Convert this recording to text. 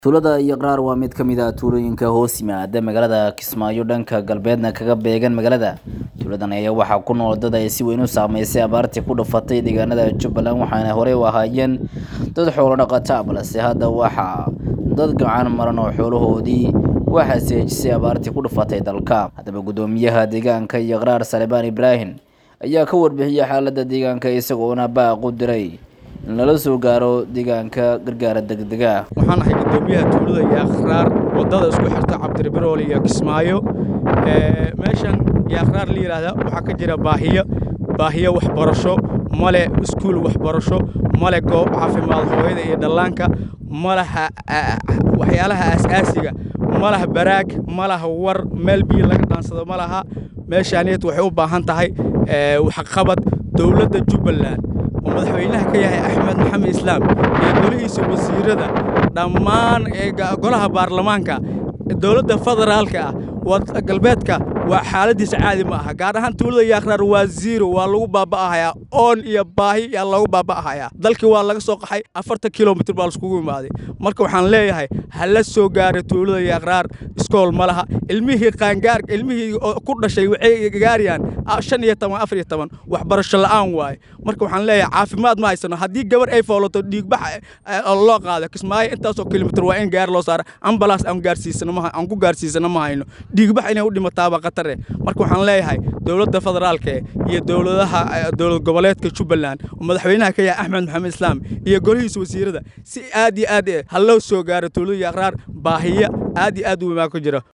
tuulada yaqraar waa mid ka mid ah tuulooyinka hoos yimaada magaalada kismaayo dhanka galbeedna kaga beegan magaalada tuuladan ayaa waxaa ku nool dad ay si weyn u saameysay abaartii ku dhufatay deegaanada jubbaland waxaana horey u ahaayeen dad xoolo dhaqata balse hadda waxaa dad gacan maran oo xoolahoodii waxaa seejisay abaartii ku dhufatay dalka haddaba guddoomiyaha deegaanka yaqraar salebaan ibraahim ayaa ka warbixiyay xaaladda deegaanka isagoona baaq u diray in lala soo gaaro deegaanka gargaara degdega waxaan ahay guddoomiyaha tuulada yaaqraar waddada isku xirta cabdiribirool iyo kismaayo meeshan yaaqraar la yidhaahda waxaa ka jira baahiyo baahiyo waxbarasho male iskuul waxbarasho male goob caafimaad hooyada iyo dhallaanka malaha waxyaalaha aasaasiga malaha baraag malaha war meel biyo laga dhaansado ma laha meeshaaniyad waxay u baahan tahay waxqabad dowladda jubbaland oo madaxweynaha ka yahay axmed maxamed islaam iyo golihiisa wasiirada dhammaan golaha baarlamaanka dowladda federaalka ah galbeedka waa xaaladiisa caadi ma aha gaar ahaan tuulada yaaqraar waa ziro waa lagu baaba'ahayaa oon iyo baahi yaa lagu baaba'ahayaa dalkii waa laga soo qaxay afartan kilomitr baa laiskugu imaaday marka waxaan leeyahay ha la soo gaara tuulada yaaqraar iskool ma laha ilmihii qaangaar ilmihii ku dhashay waxay gaarayaan shan iyo toban afar iyo toban waxbarasho la'aan waaye marka waxaan leeyahay caafimaad ma haysano haddii gabar ay foolato dhiigbax loo qaado kismaayo intaasoo kilomitr waa in gaar loo saara ambalaas aan gaarsiisano aan ku gaarsiisano ma hayno dhiigbax inay u dhimataaba khatare marka waxaan leeyahay dowladda federaalka iyo dowladaha dowlad goboleedka jubbaland oo madaxweynaha ka yahay axmed maxamed islaam iyo golihiisa wasiirada si aad iyo aad ha loo soo gaaro tuulada yaaqraar baahiyo aad iyo aad u wemaa ku jira